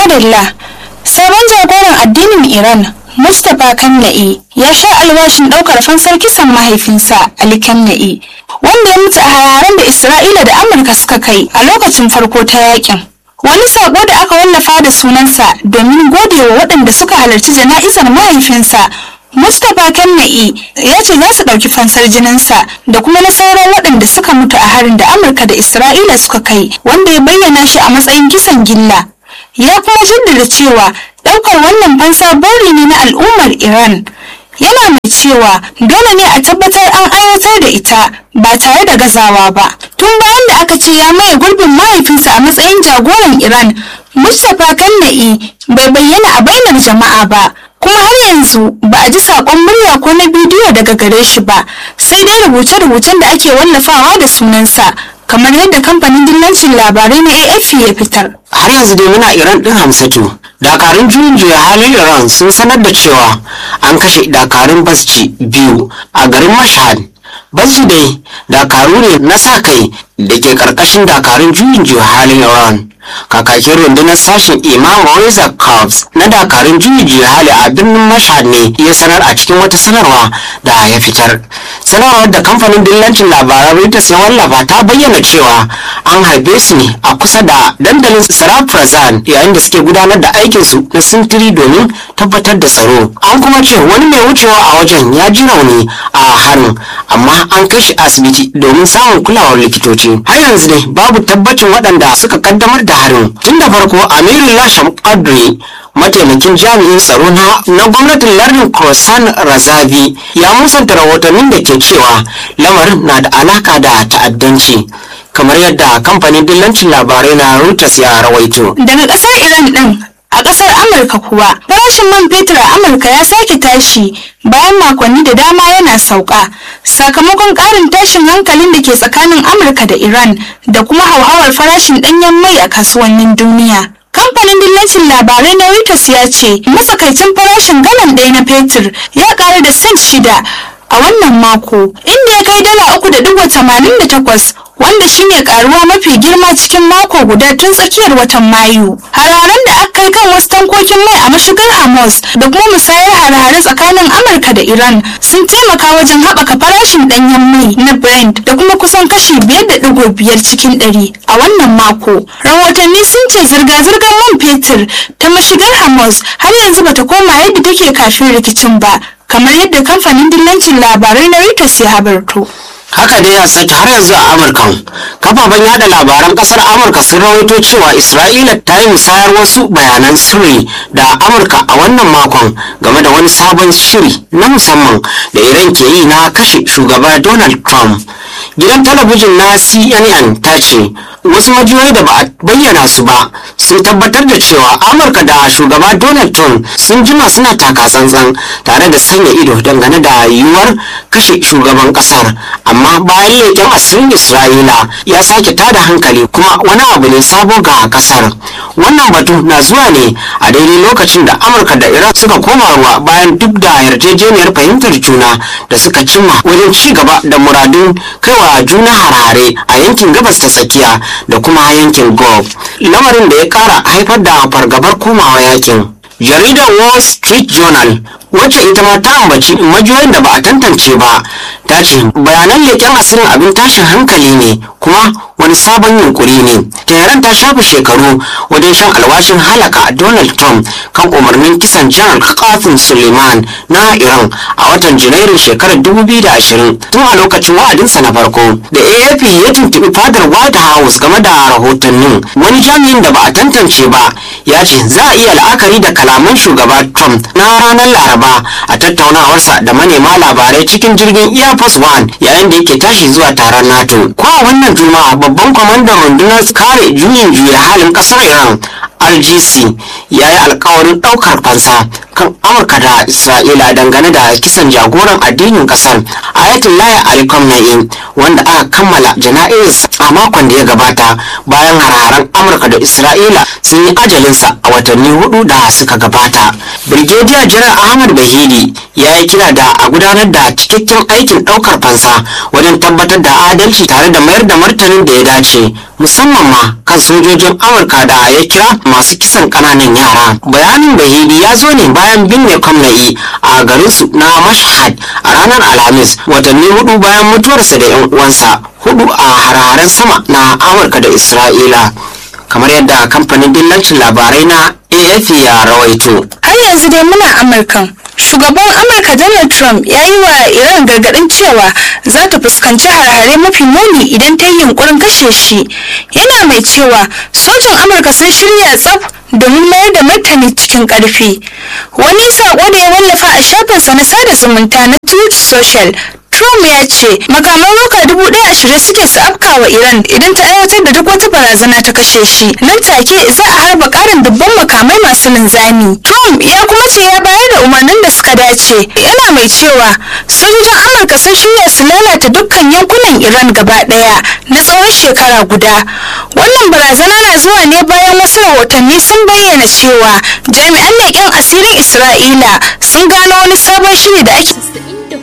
madalla sabon jagoran addinin iran mustapha kanna'i ya sha alwashin ɗaukar fansar kisan mahaifinsa ali kanna'i wanda ya mutu a hararen da isra'ila da amurka suka kai a lokacin farko ta yakin wani sako da aka wallafa da sunansa domin godewa waɗanda suka halarci jana'izar mahaifinsa mustapha kanna'i ya ce za su ɗauki fansar jininsa da kuma na sauran waɗanda suka mutu a harin da amurka da isra'ila suka kai wanda ya bayyana shi a matsayin kisan gilla ya kuma jaddada cewa ɗaukar wannan fansa buri ne na al'ummar iran yana mai cewa dole ne a tabbatar an aiwatar da ita ba tare da gazawa ba tun bayan da aka ce ya maye gurbin mahaifinsa a matsayin jagoran iran mustapha kanna'i bai bayyana a bainar jama'a ba kuma har yanzu ba a ji saƙon murya ko na bidiyo daga gare shi ba sai dai rubuce-rubucen da ake wallafawa da sunansa kamar yadda kamfanin dillancin labarai na afp ya fitar har yanzu dai muna iran din hamsatu dakarun juyin juya halin iran sun sanar da cewa an kashe dakarun basci biyu a garin mashhad basci dai dakaru ne na sa kai da ke karkashin dakarun juyin juya halin iran kakakin rundunar sashen imam reza corps na dakarun juyin juya hali a birnin mashhad ne ya sanar a cikin wata sanarwa da ya fitar sanarwar da kamfanin dillancin labaran reuters ya wallafa ta bayyana cewa an harbe su ne a kusa da dandalin sarafrazan yayin da suke gudanar da aikinsu na sintiri domin tabbatar da tsaro an kuma ce wani mai wucewa a wajen ya ji rauni a harin amma an kai shi asibiti domin samun kulawar likitoci har yanzu dai babu tabbacin waɗanda suka kaddamar da harin tun da farko amirin lasham kadri mataimakin jami'in tsaro na na gwamnatin lardin krosan razavi ya musanta rahotannin da ke cewa lamarin na da alaka da ta'addanci kamar yadda kamfanin dillancin labarai na reuters ya rawaito daga ƙasar iran ɗin a ƙasar amurka kuwa farashin man fetur a amurka ya sake tashi bayan makonni da dama yana sauka sakamakon ƙarin tashin hankalin da ke tsakanin amurka da iran da kuma hauhawar farashin ɗanyen mai a kasuwannin duniya kamfanin dillacin labarai na reuters ya ce matsakaicin farashin galan ɗaya na fetur ya ƙara da cent shida a wannan mako inda ya kai dala uku da digo tamanin da takwas wanda shine karuwa mafi girma cikin mako guda tun tsakiyar watan mayu hararen da aka kai kan wasu tankokin mai a mashigar amos da kuma musayar harare tsakanin amurka da iran sun taimaka wajen haɓaka farashin ɗanyen mai na brent da kuma kusan kashi biyar da digo biyar cikin ɗari a wannan mako rahotanni sun ce zirga-zirgar man fetur ta mashigar amos har yanzu bata koma yadda take kafin rikicin ba kamar yadda kamfanin dillancin labarai na Reuters ya habarto. haka dai ya sake har yanzu a amurka kafafen yada labaran kasar amurka sun rawaito cewa isra'ila ta yi musayar wasu bayanan sirri da amurka a wannan makon game da wani sabon shiri na musamman da iran ke yi na kashe shugaba donald trump gidan talabijin na cnn ta ce wasu majiyoyi da ba a bayyana su ba sun tabbatar da cewa amurka da shugaba donald trump sun jima suna taka tsantsan tare da sanya ido dangane da yiwuwar kashe shugaban kasar amma bayan leƙen asirin isra'ila ya sake tada hankali kuma wani abu ne sabo ga kasar wannan batu na zuwa ne a daidai lokacin da amurka da iran suka koma ruwa bayan duk da yarjejeniyar fahimtar juna da suka cimma wajen ci gaba da muradun kaiwa juna harare a yankin gabas ta tsakiya da kuma yankin gulf lamarin da ya kara haifar da fargabar komawa yakin jaridar wall street journal wacce ita ma ta ambaci majiyoyin da ba a tantance ba ta ce bayanan leƙen asirin abin tashin hankali ne kuma wani sabon yunkuri ne tehran ta shafe shekaru wajen shan alwashin halaka donald trump kan umarnin kisan janar kafin suleiman na iran a watan janairun shekarar 2020 tun a lokacin wa'adinsa na farko da afp ya tuntuɓi fadar white house game da rahotannin wani jami'in da ba a tantance ba ya ce za a iya la'akari da kalaman shugaba trump na ranar laraba a tattaunawarsa da manema labarai cikin jirgin air force one yayin da yake tashi zuwa taron nato ko a wannan juma'a babban kwamandan rundunar kare juyin juya halin kasar iran rgc ya yi alkawarin daukar fansa kan amurka da isra'ila dangane da kisan jagoran addinin kasar ayatollah ali khamenei wanda aka kammala jana'izarsa a makon da ya gabata bayan hararen amurka da isra'ila sun yi ajalinsa a watanni hudu da suka gabata brigadier general ahmad bahidi ya yi kira da a gudanar da cikakken aikin daukar fansa wajen tabbatar da adalci tare da mayar da martanin da ya dace musamman ma kan sojojin amurka da ya kira masu kisan kananan yara bayanin bahidi ya zo ne bayan binne kwamnai a garinsu na mashhad a ranar alhamis watanni hudu bayan mutuwarsa da yan uwansa hudu a hararen sama na amurka da isra'ila kamar yadda kamfanin dillancin labarai na afp ya rawaito har yanzu dai muna amurkan shugaban amurka donald trump ya yi wa iran gargadin cewa za ta fuskanci harhare mafi muni idan ta yi yunkurin kashe shi yana mai cewa sojin amurka sun shirya tsaf domin mayar da martani cikin karfi wani sako da ya wallafa a shafinsa na sada zumunta na truth social Trump ya ce makaman roka dubu ɗaya ashirin suke su afka wa Iran idan ta aiwatar da duk wata barazana ta kashe shi. Nan take za a harba ƙarin dubban makamai masu linzami. Trump ya kuma ce ya bayar da umarnin da suka dace. Yana mai cewa sojojin Amurka sun shirya su lalata dukkan yankunan Iran gaba ɗaya na tsawon shekara guda. Wannan barazana na zuwa ne bayan wasu rahotanni sun bayyana cewa jami'an leƙen asirin Isra'ila sun gano wani sabon shiri da ake